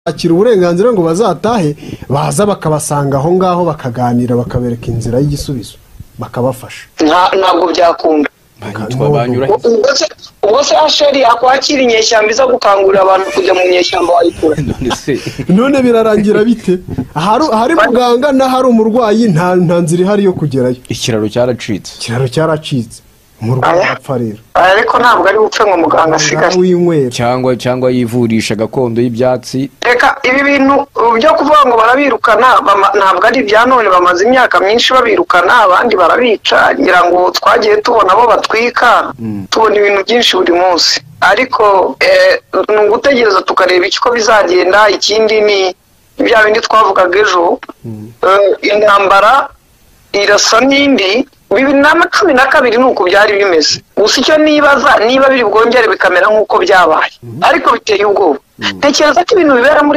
bakira uburenganzira ngo bazatahe baza bakabasanga aho ngaho bakaganira bakabereka inzira y'igisubizo bakabafasha nta- ntabwo byakunda twabanyura ubwo se ubwo se asheri yakwakira inyeshyamba iza gukangurira abantu kujya mu nyeshyamba wayikura none se none birarangira bite ahari ahari muganga n'ahari umurwayi nta nta nzira ihari yo kugerayo ikiraro cyaracitse ikiraro cyaracitse umurwayi arapfa rero ariko ntabwo ari bupfe ngo muganga nawe asigaye winywera cyangwa cyangwa yivurisha gakondo y'ibyatsi reka ibi bintu uh, byo kuvuga ngo barabirukana bama- ntabwo ari ibya none bamaze imyaka myinshi babirukana abandi barabica ngira ngo twagiye tubona abo batwika tubona ibintu byinshi buri munsi ariko eh, ni ugutegereza tukareba iki ko bizagenda ikindi ni bya bindi twavugaga ejo Eh, intambara irasa n'indi bibiri na cumi na kabiri ni uku byari bimeze gusa icyo nibaza niba biri bwongere bikamera nk'uko byabaye ariko biteye ubwoba tekereza ko ibintu bibera muri